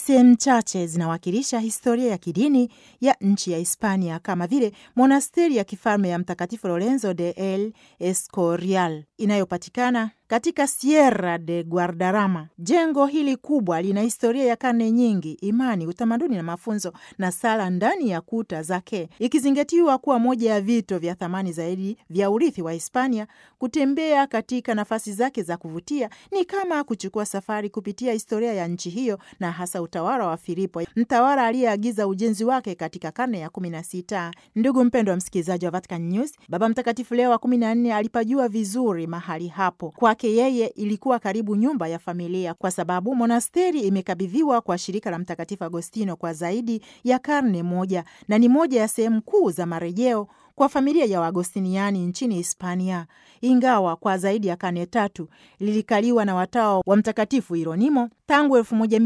sehemu chache zinawakilisha historia ya kidini ya nchi ya Hispania kama vile monasteri ya kifalme ya Mtakatifu Lorenzo de El Escorial inayopatikana katika Sierra de Guadarrama. Jengo hili kubwa lina historia ya karne nyingi, imani, utamaduni na mafunzo na sala ndani ya kuta zake, ikizingatiwa kuwa moja ya vito vya thamani zaidi vya urithi wa Hispania. Kutembea katika nafasi zake za kuvutia ni kama kuchukua safari kupitia historia ya nchi hiyo na hasa utawala wa Filipo, mtawala aliyeagiza ujenzi wake katika karne ya kumi na sita. Ndugu mpendwa wa msikilizaji wa Vatican News, Baba Mtakatifu Leo wa kumi na nne alipajua vizuri mahali hapo kwake yeye ilikuwa karibu nyumba ya familia, kwa sababu monasteri imekabidhiwa kwa shirika la Mtakatifu Agostino kwa zaidi ya karne moja na ni moja ya sehemu kuu za marejeo kwa familia ya Waagostiniani nchini Hispania. Ingawa kwa zaidi ya karne tatu lilikaliwa na watawa wa Mtakatifu Hieronimo tangu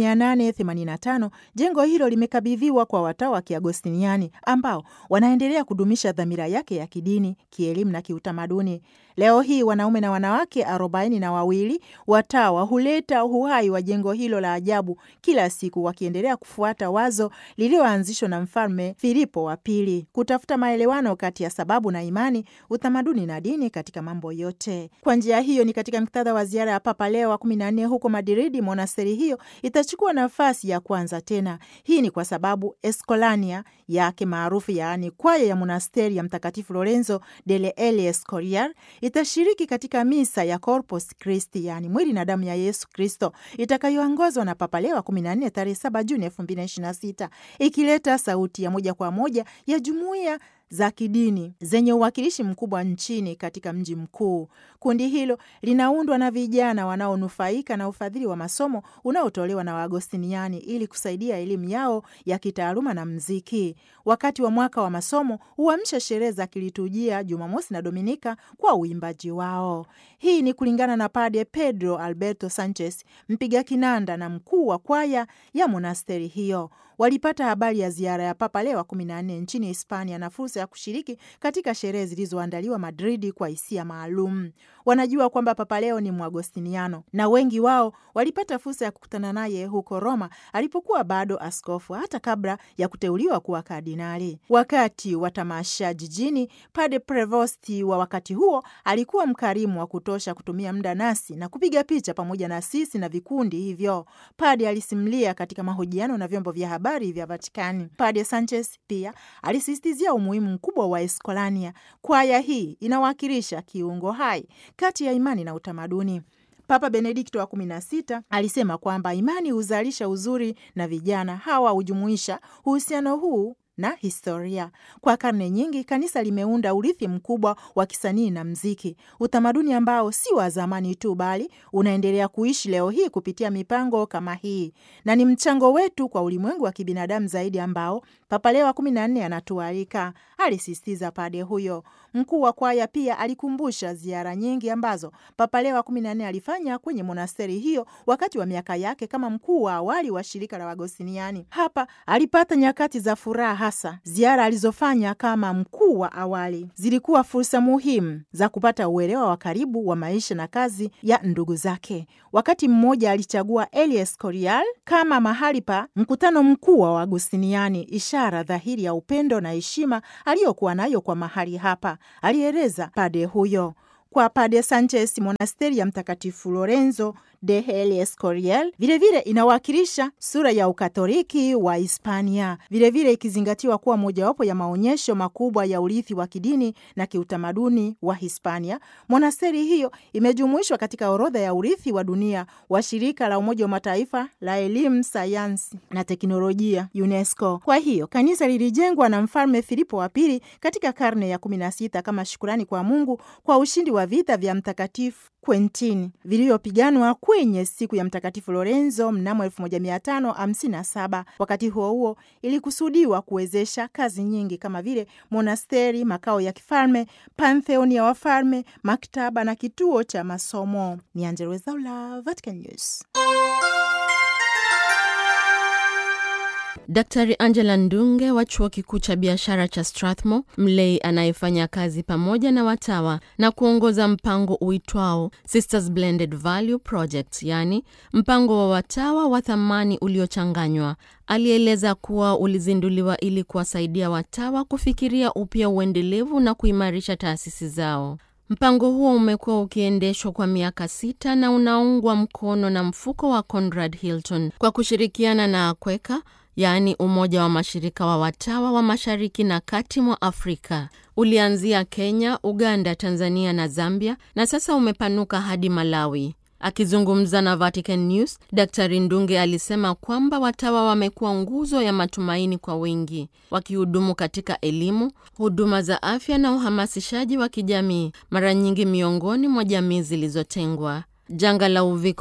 1885 jengo hilo limekabidhiwa kwa watawa wa Kiagostiniani ambao wanaendelea kudumisha dhamira yake ya kidini, kielimu na kiutamaduni. Leo hii wanaume na wanawake arobaini na wawili watawa huleta uhai wa jengo hilo la ajabu kila siku, wakiendelea kufuata wazo lililoanzishwa na Mfalme Filipo wa Pili, kutafuta maelewano kati ya sababu na imani, utamaduni na dini katika mambo yote. Kwa njia hiyo, ni katika muktadha wa ziara ya Papa Leo wa kumi na nne huko Madridi, monasteri hiyo itachukua nafasi ya kwanza tena. Hii ni kwa sababu Escolania yake maarufu, yaani kwaya ya monasteri ya Mtakatifu Lorenzo delle El Escorial itashiriki katika misa ya Corpus Christi, yaani mwili na damu ya Yesu Kristo, itakayoongozwa na Papa Leo wa kumi na nne tarehe saba Juni elfu mbili na ishirini na sita ikileta sauti ya moja kwa moja ya jumuiya za kidini zenye uwakilishi mkubwa nchini katika mji mkuu. Kundi hilo linaundwa na vijana wanaonufaika na ufadhili wa masomo unaotolewa na Waagostiniani ili kusaidia elimu yao ya kitaaluma na mziki. Wakati wa mwaka wa masomo huamsha sherehe za kiliturujia Jumamosi na Dominika kwa uimbaji wao. Hii ni kulingana na Padre Pedro Alberto Sanchez, mpiga kinanda na mkuu wa kwaya ya monasteri hiyo. Walipata habari ya ziara ya Papa Leo wa kumi na nne nchini Hispania na fursa ya kushiriki katika sherehe zilizoandaliwa Madridi kwa hisia maalum. Wanajua kwamba Papa Leo ni Mwagostiniano na wengi wao walipata fursa ya kukutana naye huko Roma alipokuwa bado askofu, hata kabla ya kuteuliwa kuwa kardinali. Wakati wa tamasha jijini, Padre Prevosti wa wakati huo alikuwa mkarimu wa kutosha kutumia muda nasi na kupiga picha pamoja na sisi na vikundi hivyo. Padre alisimulia katika mahojiano na vyombo vya habari vya Vatikani. Padre Sanchez pia alisisitizia umuhimu mkubwa wa Escolania. Kwaya hii inawakilisha kiungo hai kati ya imani na utamaduni. Papa Benedikto wa kumi na sita alisema kwamba imani huzalisha uzuri na vijana hawa hujumuisha uhusiano huu na historia. Kwa karne nyingi, kanisa limeunda urithi mkubwa wa kisanii na mziki, utamaduni ambao si wa zamani tu, bali unaendelea kuishi leo hii kupitia mipango kama hii, na ni mchango wetu kwa ulimwengu wa kibinadamu zaidi ambao Papa Leo wa kumi na nne anatualika, alisisitiza pade huyo. Mkuu wa kwaya pia alikumbusha ziara nyingi ambazo Papa Leo wa kumi na nne alifanya kwenye monasteri hiyo wakati wa miaka yake kama mkuu wa awali wa shirika la Wagostiniani. Hapa alipata nyakati za furaha hasa ziara alizofanya kama mkuu wa awali zilikuwa fursa muhimu za kupata uelewa wa karibu wa maisha na kazi ya ndugu zake. Wakati mmoja alichagua El Escorial kama mahali pa mkutano mkuu wa Waagustiniani, ishara dhahiri ya upendo na heshima aliyokuwa nayo kwa mahali hapa, alieleza pade huyo. Kwa Pade Sanchez, monasteri ya Mtakatifu Lorenzo de El Escorial vilevile inawakilisha sura ya Ukatoliki wa Hispania, vilevile ikizingatiwa kuwa mojawapo ya maonyesho makubwa ya urithi wa kidini na kiutamaduni wa Hispania. Monasteri hiyo imejumuishwa katika orodha ya urithi wa dunia wa shirika la Umoja wa Mataifa la elimu, sayansi na teknolojia, UNESCO. Kwa hiyo kanisa lilijengwa na Mfalme Filipo wa Pili katika karne ya kumi na sita kama shukurani kwa Mungu kwa ushindi wa vita vya Mtakatifu Quentin vilivyopiganwa kwenye siku ya Mtakatifu Lorenzo mnamo 1557. Wakati huo huo, ilikusudiwa kuwezesha kazi nyingi kama vile monasteri, makao ya kifalme, pantheoni ya wafalme, maktaba na kituo cha masomo. Ni Angella Rwezaula, Vatican News. Daktari Angela Ndunge wa chuo kikuu cha biashara cha Strathmore, mlei anayefanya kazi pamoja na watawa na kuongoza mpango uitwao Sisters Blended Value Project, yaani mpango wa watawa wa thamani uliochanganywa, alieleza kuwa ulizinduliwa ili kuwasaidia watawa kufikiria upya uendelevu na kuimarisha taasisi zao. Mpango huo umekuwa ukiendeshwa kwa miaka sita na unaungwa mkono na mfuko wa Conrad Hilton kwa kushirikiana na Akweka, yaani Umoja wa Mashirika wa Watawa wa Mashariki na Kati mwa Afrika. Ulianzia Kenya, Uganda, Tanzania na Zambia na sasa umepanuka hadi Malawi. Akizungumza na Vatican News, Daktari Ndunge alisema kwamba watawa wamekuwa nguzo ya matumaini kwa wengi, wakihudumu katika elimu, huduma za afya na uhamasishaji wa kijamii, mara nyingi miongoni mwa jamii zilizotengwa. Janga la uviko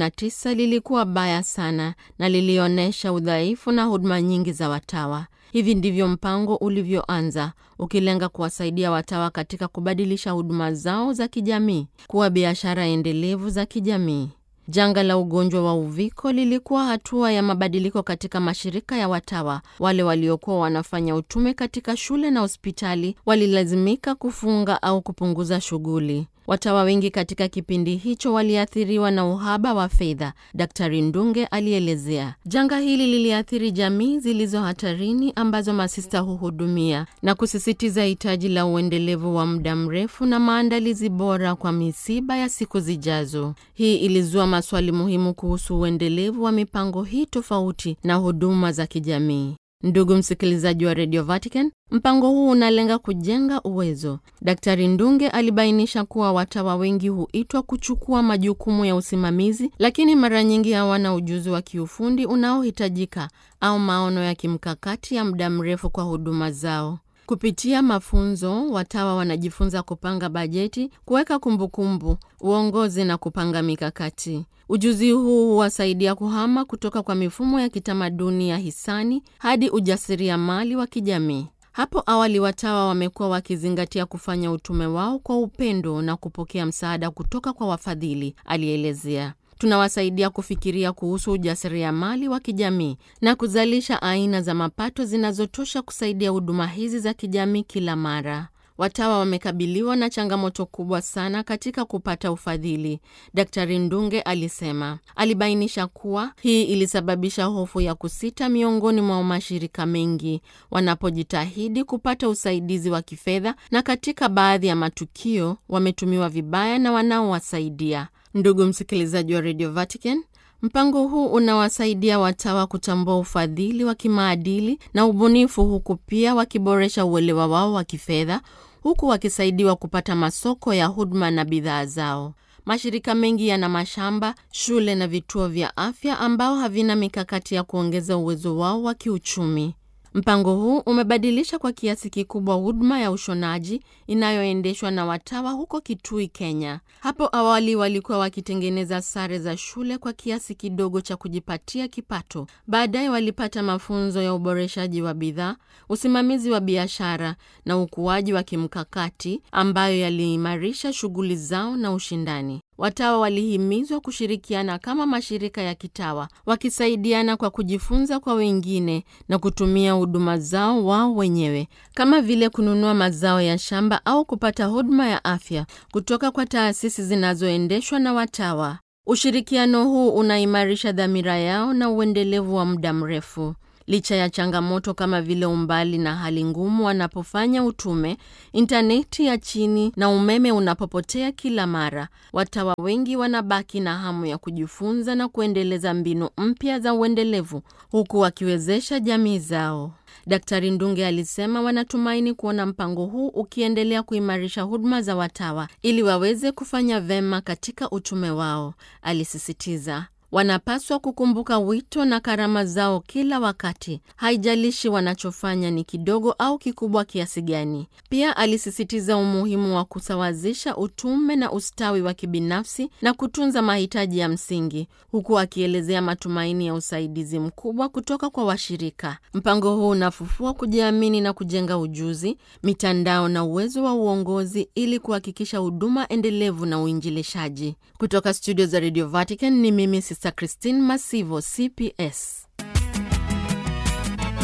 19 lilikuwa baya sana na lilionyesha udhaifu na huduma nyingi za watawa. Hivi ndivyo mpango ulivyoanza, ukilenga kuwasaidia watawa katika kubadilisha huduma zao za kijamii kuwa biashara endelevu za kijamii. Janga la ugonjwa wa uviko lilikuwa hatua ya mabadiliko katika mashirika ya watawa. Wale waliokuwa wanafanya utume katika shule na hospitali walilazimika kufunga au kupunguza shughuli. Watawa wengi katika kipindi hicho waliathiriwa na uhaba wa fedha, Daktari Ndunge alielezea. Janga hili liliathiri jamii zilizo hatarini ambazo masista huhudumia na kusisitiza hitaji la uendelevu wa muda mrefu na maandalizi bora kwa misiba ya siku zijazo. Hii ilizua maswali muhimu kuhusu uendelevu wa mipango hii tofauti na huduma za kijamii. Ndugu msikilizaji wa Radio Vatican, mpango huu unalenga kujenga uwezo. Daktari Ndunge alibainisha kuwa watawa wengi huitwa kuchukua majukumu ya usimamizi, lakini mara nyingi hawana ujuzi wa kiufundi unaohitajika au maono ya kimkakati ya muda mrefu kwa huduma zao. Kupitia mafunzo, watawa wanajifunza kupanga bajeti, kuweka kumbukumbu, uongozi na kupanga mikakati. Ujuzi huu huwasaidia kuhama kutoka kwa mifumo ya kitamaduni ya hisani hadi ujasiriamali wa kijamii. Hapo awali watawa wamekuwa wakizingatia kufanya utume wao kwa upendo na kupokea msaada kutoka kwa wafadhili, alielezea. Tunawasaidia kufikiria kuhusu ujasiriamali wa kijamii na kuzalisha aina za mapato zinazotosha kusaidia huduma hizi za kijamii kila mara. Watawa wamekabiliwa na changamoto kubwa sana katika kupata ufadhili, Daktari Ndunge alisema. Alibainisha kuwa hii ilisababisha hofu ya kusita miongoni mwa mashirika mengi wanapojitahidi kupata usaidizi wa kifedha, na katika baadhi ya matukio wametumiwa vibaya na wanaowasaidia. Ndugu msikilizaji wa Radio Vatican, mpango huu unawasaidia watawa kutambua ufadhili wa kimaadili na ubunifu, huku pia wakiboresha uelewa wao wa kifedha, huku wakisaidiwa kupata masoko ya huduma na bidhaa zao. Mashirika mengi yana mashamba, shule na vituo vya afya ambao havina mikakati ya kuongeza uwezo wao wa kiuchumi. Mpango huu umebadilisha kwa kiasi kikubwa huduma ya ushonaji inayoendeshwa na watawa huko Kitui, Kenya. Hapo awali walikuwa wakitengeneza sare za shule kwa kiasi kidogo cha kujipatia kipato. Baadaye walipata mafunzo ya uboreshaji wa bidhaa, usimamizi wa biashara na ukuaji wa kimkakati ambayo yaliimarisha shughuli zao na ushindani. Watawa walihimizwa kushirikiana kama mashirika ya kitawa, wakisaidiana kwa kujifunza kwa wengine na kutumia huduma zao wao wenyewe, kama vile kununua mazao ya shamba au kupata huduma ya afya kutoka kwa taasisi zinazoendeshwa na watawa. Ushirikiano huu unaimarisha dhamira yao na uendelevu wa muda mrefu. Licha ya changamoto kama vile umbali na hali ngumu wanapofanya utume, intaneti ya chini na umeme unapopotea kila mara, watawa wengi wanabaki na hamu ya kujifunza na kuendeleza mbinu mpya za uendelevu huku wakiwezesha jamii zao. Daktari Ndunge alisema wanatumaini kuona mpango huu ukiendelea kuimarisha huduma za watawa ili waweze kufanya vema katika utume wao. Alisisitiza wanapaswa kukumbuka wito na karama zao kila wakati, haijalishi wanachofanya ni kidogo au kikubwa kiasi gani. Pia alisisitiza umuhimu wa kusawazisha utume na ustawi wa kibinafsi na kutunza mahitaji ya msingi, huku akielezea matumaini ya usaidizi mkubwa kutoka kwa washirika. Mpango huu unafufua kujiamini na kujenga ujuzi, mitandao na uwezo wa uongozi ili kuhakikisha huduma endelevu na uinjilishaji. Kutoka studio za Radio Vatican ni mimi Sister Christine Masivo, CPS.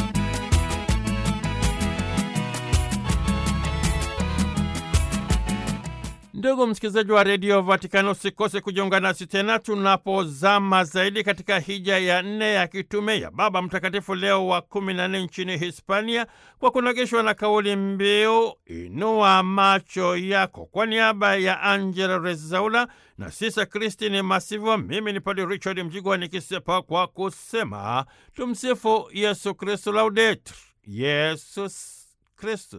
Ndugu msikilizaji wa redio Vatikani, usikose kujiunga nasi tena tunapozama zaidi katika hija ya nne ya kitume ya Baba Mtakatifu Leo wa kumi na nne nchini Hispania, kwa kunogeshwa na kauli mbiu inua macho yako. Kwa niaba ya Angela Rezaula na Sisa Kristini Masivo, mimi ni Padre Richard Mjigwa nikisepa kwa kusema tumsifu Yesu Kristu, laudetur Yesus Kristus.